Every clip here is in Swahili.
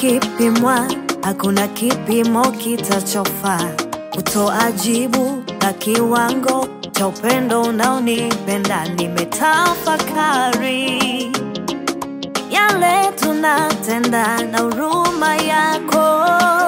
kipimwa, hakuna kipimo kitachofaa kutoa jibu la kiwango cha upendo unaonipenda. Nimetafakari yale tunatenda na huruma yako,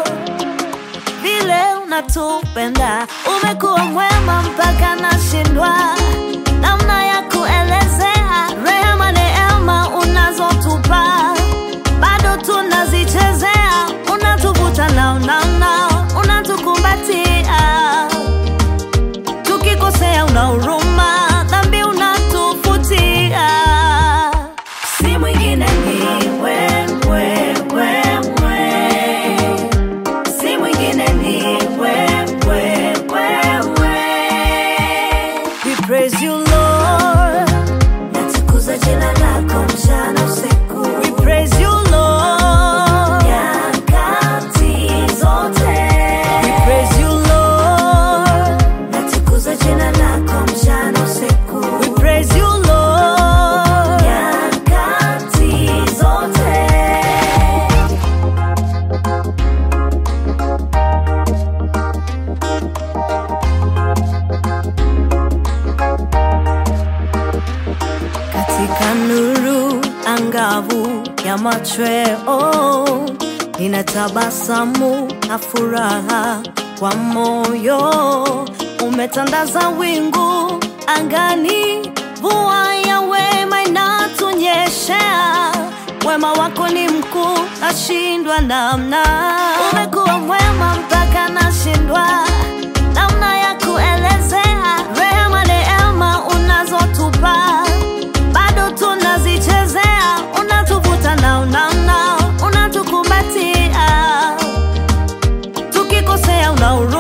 vile unatupenda. Umekuwa mwema mpaka nashindwa namna ya kuelezea rehema, neema unazotupa bado tunazichezea, unatuvuta nao nao nao, unatukumbatia tukikosea, una huruma, dhambi unatufutia. Si mwingine ni wewe, wewe, si mwingine ni wewe, wewe. We praise you Lord, natukuza jina lako mchana usiku. We praise you Lord, nyakati zote. We praise you Lord, natukuza jina lako mchana usiku. We praise you Lord, nyakati zote. katika nuru angavu ya machweo, nina tabasamu na furaha kwa moyo. Umetandaza wingu angani, mvua ya wema inatunyeshea. Wema wako ni mkuu, nashindwa namna. Umekuwa mwema mpaka nashindwa namna ya kuelezea rehema, neema unazotupa bado tunazichezea, unatuvuta nao nao nao, unatukumbatia tukikosea, una huruma